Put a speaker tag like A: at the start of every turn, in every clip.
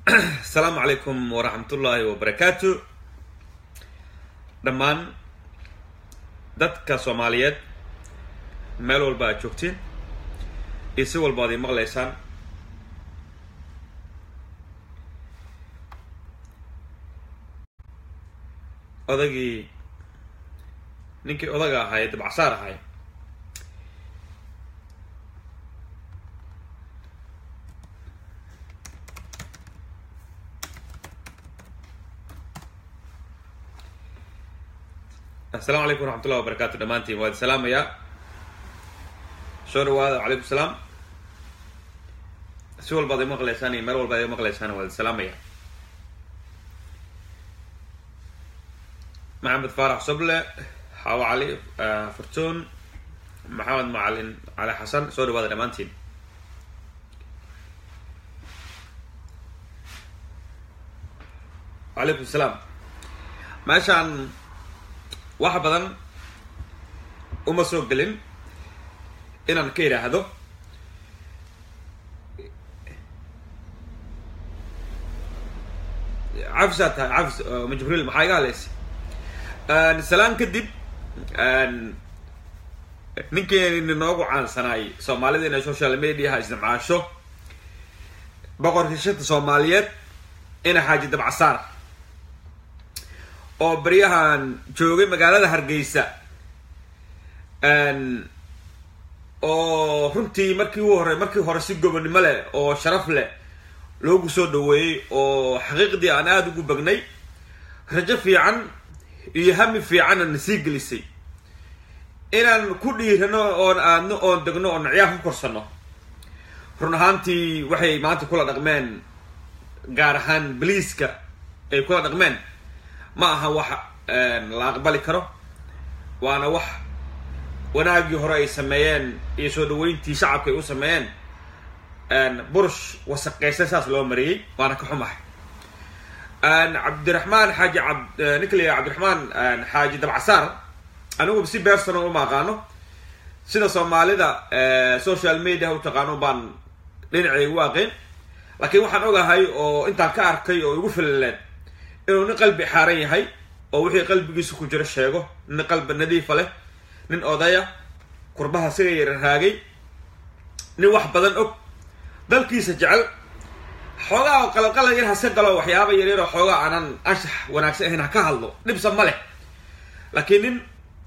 A: asalaamu calaykum waraxmatullaahi wabarakaatu dhammaan dadka soomaaliyeed meel walba aad joogtiin iyo si walba ad ii maqlaysaan odagii ninkii odaga ahaa ee dabacsaar ahay asalaamu calaykum waraxmatullahi wabarakaatu dhammaantiin waa idi salaamayaa soo dhawaada calaykum salaam si walba ad i maqlaysaan iyo meel walba ad i maqlaysaan waa idi salaamaya maxamed faarax soble xaawo cali furtuun maxamed macalin cali xasan soo dhawaada dhammaantiin calaykum salaam meeshaan wax badan uma soo gelin inaan ka yidhaahdo cafisaa tahay cafis ma jibriil maxaa iga hadlaysa salaan kadib ninkeeni noogu caansanaay soomaalida inay social mediaha isticmaasho boqorkii shanta soomaaliyeed ina xaaji dabcasaar oo baryahan joogay magaalada hargeysa oo runtii markii u hore markii hore si gobonnimo leh oo sharaf leh loogu soo dhaweeyey oo xaqiiqdii aan aada ugu bagnay rajo fiican iyo hami fiicanna na sii gelisay inaan ku dhiirano oon aadno oon degno oon ciyaar ku korsano run ahaantii waxay maanta kula dhaqmeen gaar ahaan baliiska ay kula dhaqmeen ma aha wax la aqbali karo waana wax wanaagii hore ay sameeyeen iyo soo dhaweyntii shacabka ay u sameeyeen burush wasaqeysan saas loo mariyey waana ka xumahay cabdiraxmaan xaaji ab ninka la yaha cabdiraxmaan xaaji dabcasaar anigu si bersona uma aqaano sida soomaalida social media u taqaano baan dhinacay ugu aqeen laakiin waxaan ogahay oo intaan ka arkay oo igu filaleen inuu nin qalbi xaaran yahay oo wixii qalbigiisa ku jiro sheego nin qalbi nadiifa leh nin odaya kurbaha siga yara raagay nin wax badan og dalkiisa jecel xoogaa oo qalalqalal yar hase galo waxyaaba yaryar oo xoogaa aanan anshax wanaagsan ahayn ha ka hadlo dhibsa ma leh laakiin nin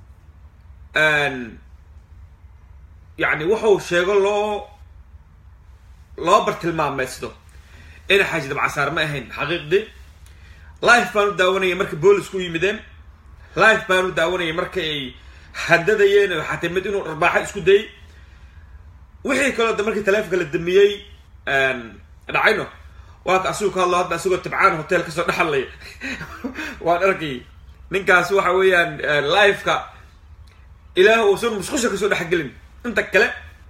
A: yacni wuxuu sheego loo loo bartilmaameysdo ina xaaji dabcasaar ma ahayn xaqiiqdii life baan u daawanayay marka boolisku u yimideen life baan u daawanayay marka ay handadayeen oo xataa mid inuu dharbaaxo isku dayay wixii kaloo da markii taleefonka la damiyey dhacayno waa ka asigu ka hadlo hadda asigoo tabcaan hotel kasoo dhexadlaya waan arkay ninkaas waxa weeyaan liveka ilaah uusan musqusha kasoo dhexgelin inta kale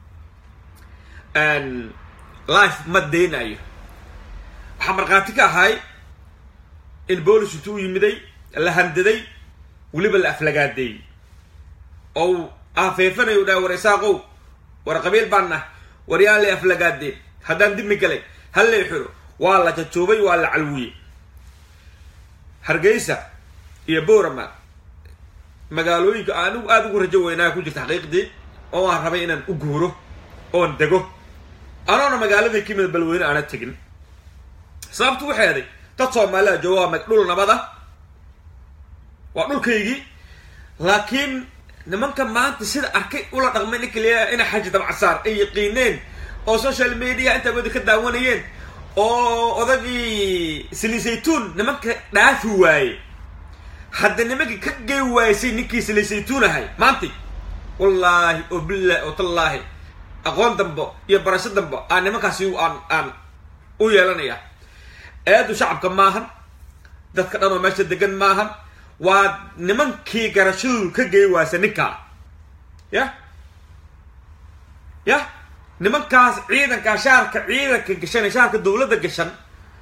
A: life ma daynayo waxaa markhaati ka ahay in boolis intuu yimiday la handaday weliba la aflagaadeeyey oo afeefanayo dhaha war isaaqow war qabiil baan nah war yaan lay aflagaadeen haddaan dimi galay hal lay xiro waa la jajoobay waa la calwiyey hargeysa iyo boorama magaalooyinka anigu aada ugu rajo weynaa ku jirta xaqiiqdii oo aan rabay inaan u guuro oon dego anoona magaaladii ka mida balweyne aana tegin sababtu waxay aday dad soomaalida jooga waa dhul nabada waa dhulkaygii laakiin nimanka maanta sida arkay ula dhaqmay ninka leeyahay ina xaji dabcasaar ay yaqiineen oo social media intaa wada ka daawanayeen oo odagii silisaytuun nimanka dhaafi waaye hadda nimankii ka gey waaysay ninkii silisaytuun ahay maanti wallaahi oo billahi oo tallaahi aqoon dambo iyo barasho dambo aan nimankaasi aan aan u yeelanaya eedu shacabka maahan dadka dhan oo meesha degan maahan waa nimankii garashadu ka gey waaysa ninkaa ya ya nimankaas ciidanka shaarka ciidanka gashan ee shaarka dawladda gashan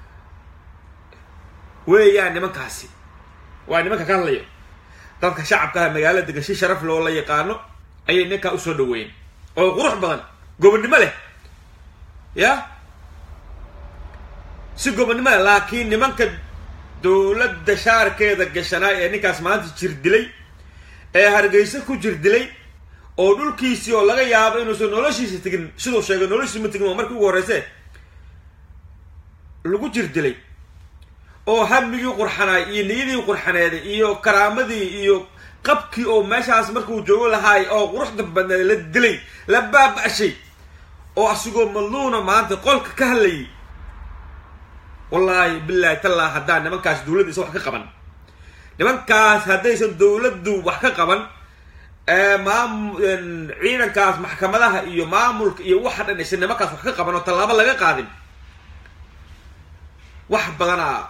A: weeyaan nimankaasi waa nimanka ka hadlaya dadka shacabka ah magaalada degan si sharaf loo la yaqaano ayay ninkaa usoo dhaweeyeen oo qurux badan gobonnimo leh ya si gobonnimada laakiin nimanka dowladda shaarkeeda gashanaa ee ninkaas maanta jir dilay ee hargeysa ku jir dilay oo dhulkiisii oo laga yaabo inuusan noloshiisa tegin siduu sheegay noloshiisa ma tegin waa markii ugu horreyse lagu jir dilay oo hamigii qurxanaay iyo niyadii qurxaneeday iyo karaamadii iyo qabkii oo meeshaas markuu joogo lahaay oo quruxda badneed la dilay la baaba-shay oo asigoo madluuna maanta qolka ka hadlayay wallaahi bilaahi tallaa haddaan nimankaas dowladdiisa wax ka qaban nimankaas haddaysan dowladdu wax ka qaban maam ciidankaas maxkamadaha iyo maamulka iyo waxa dhan aysan nimankaas wax ka qaban oo tallaabo laga qaadin wax badanaa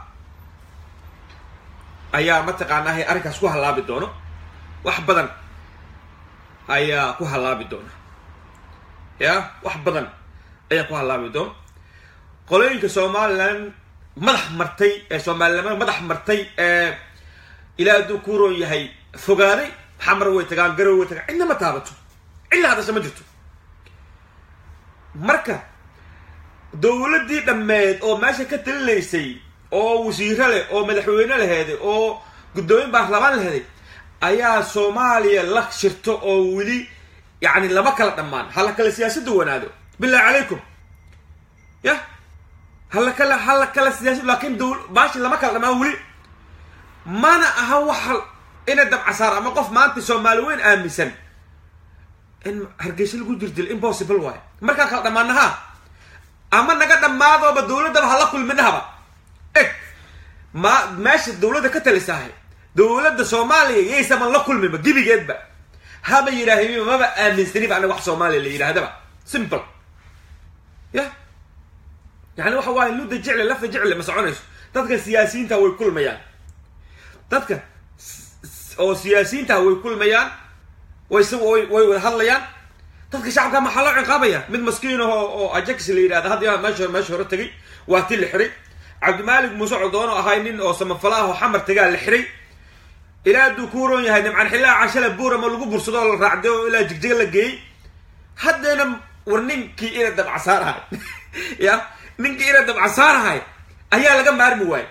A: ayaa mataqaanaa arrinkaas ku hallaabi doono wax badan ayaa ku hallaabi doona ya wax badan ayaa ku hallaabi doono qolooyinka somalilan madax martay ee somalilamada madax martay ee ilaa hadduu ku roon yahay fogaaday xamar way tagaan garow way tagaan cidna ma taabato cidla hadasha ma jirto marka dowladdii dhammeed oo meesha ka talinaysay oo wasiiro leh oo madaxweyne laheeday oo guddoomiye baarlamaan laheeday ayaa soomaaliya la shirto oo weli yacni lama kala dhammaan hala kala siyaasadda wanaado billahi calaykum yah hala kala hala kala siyaasad laakiin dow baashi lama kala dhammaan weli mana aha waxa ina dabcasaar ama qof maanta soomaali weyn aaminsan in hargeysa lagu jirdilo impossible waayo markaan kala dhammaanaha ama naga dhammaadooba dowladdaba hala kulminahaba eg ma meesha dowladda ka talisaahay dowladda soomaaliya yaysaman la kulminba gebigeedba haba yidhaahimiba maba aaminsaniba anaga wax soomaaliya la yidhaahdaba simple yah yani waxa waaye ludda jecle lafa jecle ma soconayso dadka siyaasiyiinta way kulmayaan dadka oo siyaasiyiinta way kulmayaan way s way wada hadlayaan dadka shacabka maxaa loo ciqaabaya mid maskiin aho oo ajax la yidhahda hadda meesha meesha hore tegay waa ti la xiray cabdimaalik muuse codoon oo ahay nin oo samafala ah oo xamar tagaa la xiray ilaa hadduu ku roon yahay nimcan xillaa cashale buurama lagu bursado oo la raacday oo ilaa jigjiga la geeyey haddayna war ninkii ina dabcasaarahay ya ninkii ina dabcasaarahay ayaa laga maarmi waayey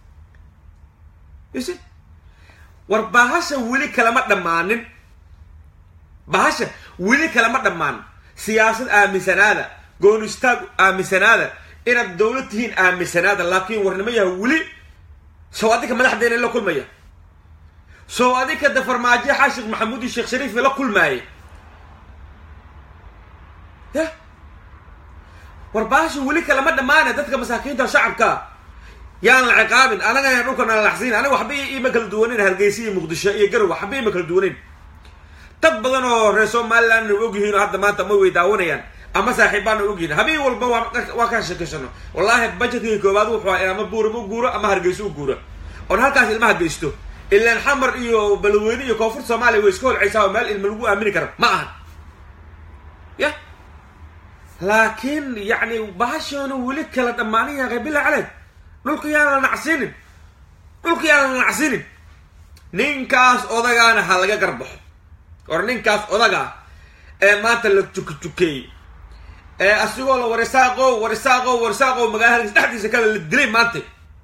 A: yse war bahasha weli kalama dhammaanin bahasha weli kalama dhammaan siyaasad aaminsanaada goonistaag aaminsanaada inaad dowlad tihiin aaminsanaada laakiin warnimo yaha weli sow adinka madaxdeena la kulmaya sow adinka de farmaajo xaashikh maxamuud iyo sheekh shariif la kulmaayay ya war bahasha weli kalama dhammaana dadka masaakiinta shacabka yaan la ciqaabin anagana dhulkan aan laxsiin aniga waxba ima kala duwaneyn hargeysa iyo muqdisho iyo garow waxba ima kala duwaneyn dad badan oo reer somaliland og yihiin oo hadda maanta ma way daawanayaan ama saaxiibaana og yihiin habeen walba waa ka sheekashano wallahi budgetkii koobaad wuxuu ah in ama buurama u guuro ama hargeyso u guuro oon halkaas ilmaha geysto ilaan xamar iyo balweyne iyo koonfurta soomaaliya way iska holcaysaa oo meel ilma lagu aamini karo ma ahan ya laakiin yacni bahashoona weli kala dhammaanin yaaqay bilaa caleyk dhulka yaan la nacsinin dhulka yaan la nacsinin ninkaas odagaana ha laga garbaxo or ninkaas odaga ee maanta la jukajukeeyey ee asigoo la warisaaqow warisaaqow warisaaqow magaalada dhexdiisa kale la dilay maanta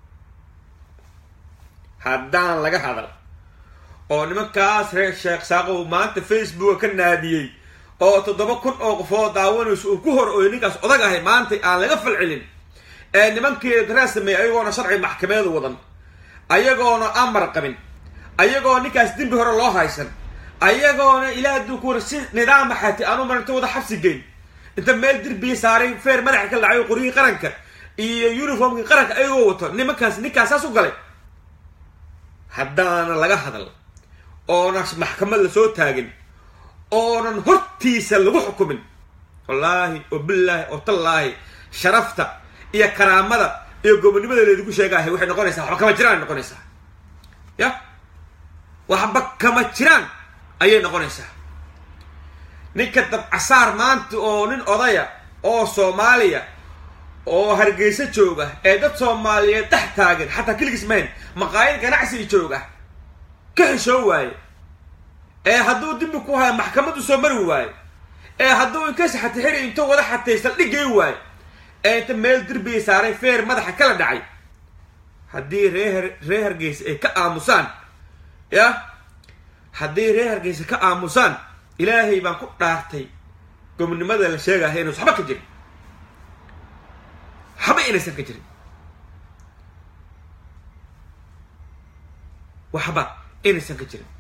A: haddaan laga hadal oo nimankaas reer sheekh saaqow maanta facebooka ka naadiyey oo toddoba kun oo qofoo daawanayso uu ku hor ooyo ninkaas odag ahay maanta aan laga falcelin ee nimankii daraa sameeyey ayagoona sharci maxkameeda wadan ayagoona amar qabin ayagoo ninkaas dembi hore loo haysan ayagoona ilaa hadduu ku war si nidaama xati aanu marinta wada xabsi geyn inta meel dirbiya saaray feer madaxa ka lacayo qoryihii qaranka iyo uniformkii qaranka ayagoo wato nimankaas ninkaas saas u galay haddaana laga hadal oona maxkamad lasoo taagin oonan hortiisa lagu xukumin wallaahi oo billaahi oo tallaahi sharafta iyo karaamada iyo gobonnimada laydinku sheegaahay waxay noqonaysaa waxba kama jiraan noqonaysaa ya waxba kama jiraan ayay noqonaysaa ninka dabcasaar maanta oo nin odaya oo soomaaliya oo hargeysa jooga ee dad soomaaliyeed dhex taagan xataa keligiis mahayn maqaayad ganacsiga jooga ka xishoo waaye ee hadduu dimbi ku haya maxkamadu soo mari waayo ee hadduu inkas xatixiri intuu wada xatay saldhigay waayo ee inta meel derbigay saaray feer madaxa kala dhacay haddii reer reer hargeysa ay ka aamusaan ya haddii reer hargeysa ka aamusaan ilaahay baan ku dhaartay gobnimada la sheegaya inuus waxba ka jirin waxba inaysan ka jirin waxba inaysan ka jirin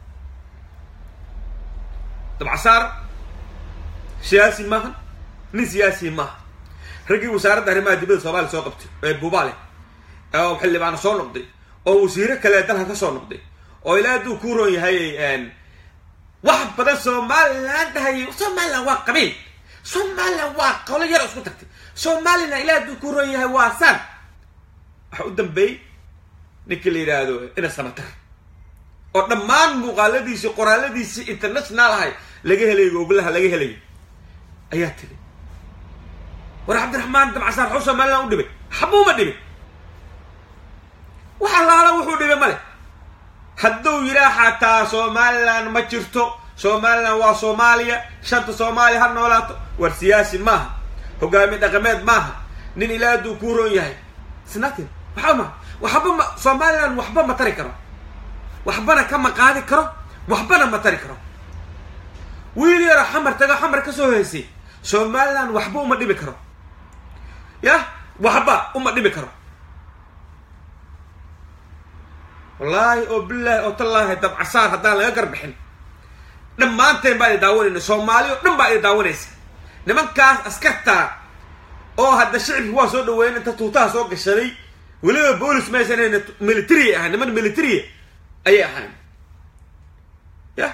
A: dabcasaar siyaasi maaha nin siyaasi maaha raggii wasaaradda arrimaha dibadda soomaaliya soo qabtay ee buubaale oo xildhibaano soo noqday oo wasiiro kale dalka ka soo noqday oo ilaa hadduu ku roon yahay wax badan somalilan dhahay somalilan waa qabiil somalilan waa qolo yar isku tagtay somalilan ilaa hadduu ku roon yahay waa san waxa u dambeeyey ninka la yidhaahdo ina samatar oo dhammaan muuqaaladiisi qoraaladiisi international ahay laga helay googlaha laga helay ayaa tiri war cabdiraxmaan dabcasaar xuu somalilan u dhibay xabuuma dhibin waxa laala wuxuu dhibay male hadduu yidhaa xataa somalilan ma jirto somalilan waa soomaaliya shanta soomaaliya ha noolaato war siyaasi maaha hogaami dhaqameed maaha nin ilaa hadduu kuu roon yahay snatin waxba ma waxba ma somalilan waxba ma tari karo waxbana kama qaadi karo waxbana ma tari karo wiil yaro xamar tago xamar ka soo haysay somalilan waxba uma dhibi karo yah waxba uma dhibi karo wallaahi oo bilaahi oo tallaahi dabcasaar haddaan laga garbixin dhammaanteen baa idi daawanayna soomaali o dhan baa idi daawanaysa nimankaas askartaa oo hadda shicibki waa soo dhaweyn inta tuutaha soo gashaday weliba boolis maysan military ahayn niman military ayay ahayn yah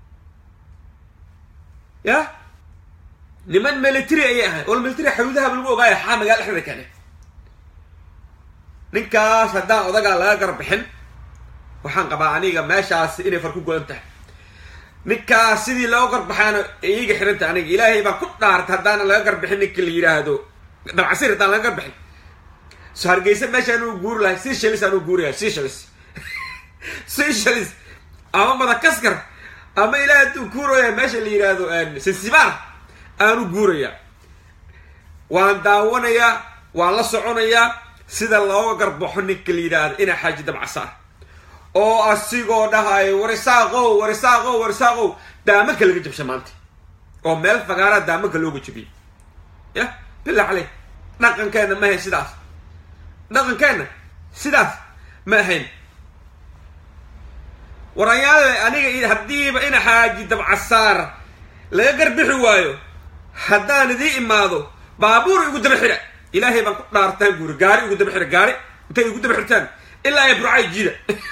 A: yah niman military ayay ahayn oo military xawidahaba lagu ogaaya xaa magaala dhexdeeda kane ninkaas haddaan odagaa laga garbixin waxaan qabaa aniga meeshaas inay far ku godan tahay ninkaas sidii loo garbaxaana iiga xiranta aniga ilaahay baan ku dhaarta haddaana laga garbixin ninka la yidhaahdo dabcasir haddaan laga garbixin so hargeysa meeshaan uu guuri lahay seashalis aan u guuraya seashalis seashalis ama madakaskar ama ilaah hadduu guuraya meesha la yidhaahdo zanzibar aan u guuraya waan daawanayaa waan la soconayaa sida looga garbaxo ninka la yidhaahdo ina xaaji dabcasaar oo asigoo dhahayo warisaaqow warisaaqow warisaaqow daamanka laga jabsha maanta oo meel fagaaraa daamanka looga jabiyey yah billah caley dhaqankeenna ma ahayn sidaas dhaqankeenna sidaas ma ahayn warayaale aniga haddiiba ina xaaji dabcasaar laga garbixi waayo haddaan idii imaado baabuur igu daba xira ilaahay baan ku dhaartaan guuri gaari igu daba xira gaari intay igu daba xirtaan ilaa ay burcay jiida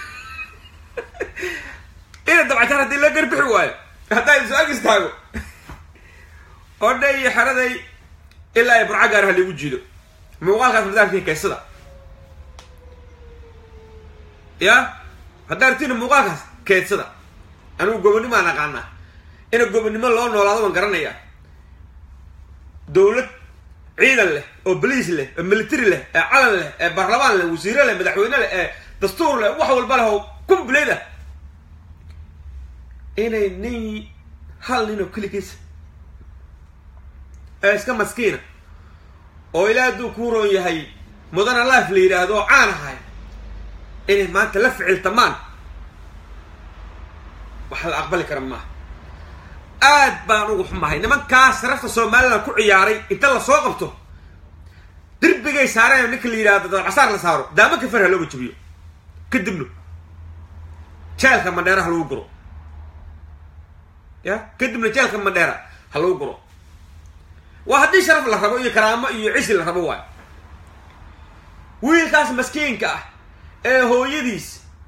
A: ina dabcasaar haddii laga garbixi waayo haddaan isu ag istaago oo dha iyo xeraday ilaa ay burca gaari ha laigu jiido muuqaalkaas madaalkii keysada ya haddaan artina muuqaalkaas keedsada anigu gobonimaan aqaanaa ina gobonnimo loo noolaado waan garanayaa dowlad ciidan leh oo boliis leh oo military leh ee calan leh ee baarlamaan leh wasiire leh madaxweyne leh ee dastuur leh wax walba leh oo kumbuleed ah inay nin hal nin oo keligiisa ee iska maskiina oo ilaa hadduu kuu roon yahay mudana life la yidhaahdo oo caan ahay inay maanta la ficiltamaan wax la aqbali kara maaha aad baan ugu xumahay nimankaas sarafta somalilan ku ciyaaray inta lasoo qabto derbigay saareen ninka la yidhahdo dabcasaar la saaro daamanka fer ha looga jabiyo kadibna jeelka mandheera ha lagu guro ya kadibna jeelka mandheera ha lagu guro waa haddii sharaf la rabo iyo karaamo iyo cisi la rabo waayo wiilkaas maskiinka ah ee hooyadiis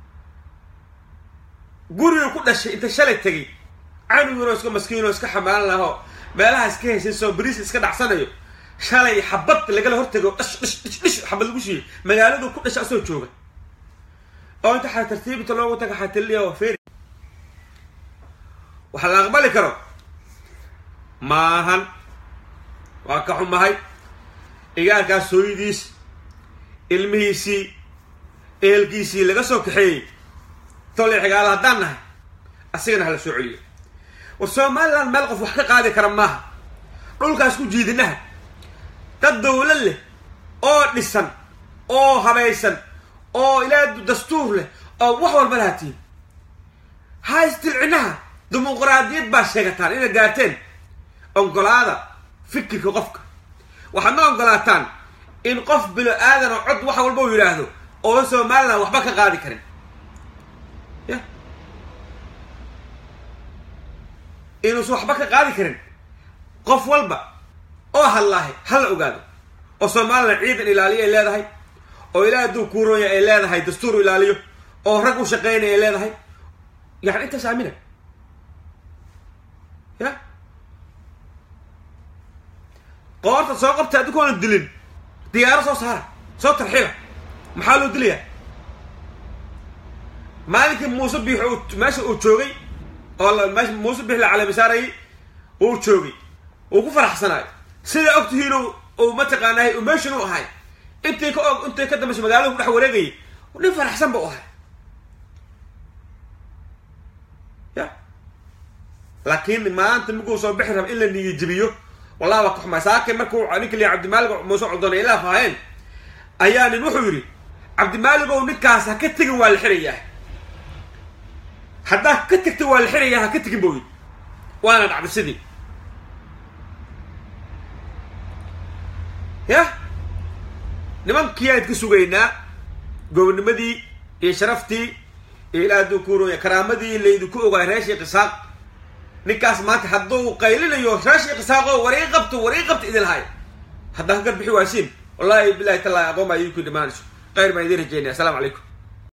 A: guriga ku dhashay inta shalay tegay canuginoo iska maskiinoo iska xamaalan lahoo meelaha iska haysay soo bariis iska dhacsanayo shalay xabad lagala hortago dhish dhish dhish dhish xabad lagu shiiyey magaaladu ku dhasha asoo jooga oo inta xaa tartiibta loogu taga xatiliya oo feri waxa la aqbali karo maahan waa ka xumahay igaarkaas hooyadiis ilmihiisii ehelkiisii laga soo kaxeeyey tolay xigaala haddaan nahay asigana hala soo celiyo war somaliland meel qof wax ka qaadi kara maaha dhulkaas ku jiidinaha dad dawlad leh oo dhisan oo habaysan oo ilaa dastuur leh oo wax walba lahatiin ha istilcinaha dimuqraadiyad baa sheegataan inaad gaarteen ogolaada fikirka qofka waxaad ma ogolaataan in qof bilo aadan oo cod wax walba u yidhaahdo oo somalilan waxba ka qaadi karin ya inuusan waxba ka qaadi karin qof walba oo hadlaahay ha la ogaado oo somalilan ciidan ilaaliyo ay leedahay oo ilaa hadduu kuurooya ay leedahay dastuur ilaaliyo oo rag u shaqeynaya ay leedahay yani intaas aamina ya qoorta soo qabta adinkoona dilin diyaaro soo saara soo tarxiila maxaa loo dilayaa maalinkii muuse biix meesha uu joogay oo meesha muuse biix la calamisaarayay uu joogay uu ku faraxsanaayo sida ogtihiin uu mataqaanaa meeshan u ahay intay ka og intay ka dambaysa magaalada ku dhex wareegayay nin faraxsan ba u ahay ya laakiin maanta markuu soo bixi raba in la niyajibiyo wallahi waa ka xumaa saakay markuu ninka liya cabdimaalig muuse coddoona ilaa faaheen ayaa nin wuxuu yidhi cabdimaalig ow ninkaas ha ka tegin waa la xirayaa haddaa ka tegta waa la xirayaa ha ka tegin buu yidhi waana dhacday sidii ya nimankiiyaan ka sugaynaa gobonimadii iyo sharaftii iyo ilaa hadduu kuurooya karaamadii laydinku ogaay reeshii qisaaq ninkaas maanta hadduu qaylinayo reeshii qisaaqo warii qabto warii qabta idin lahay haddaan ka garbixi waasiin wallahi bilahi tallahi aqoon baa idinku dhimaanayso khayr baan idiin rajeynaya asalamu calaykum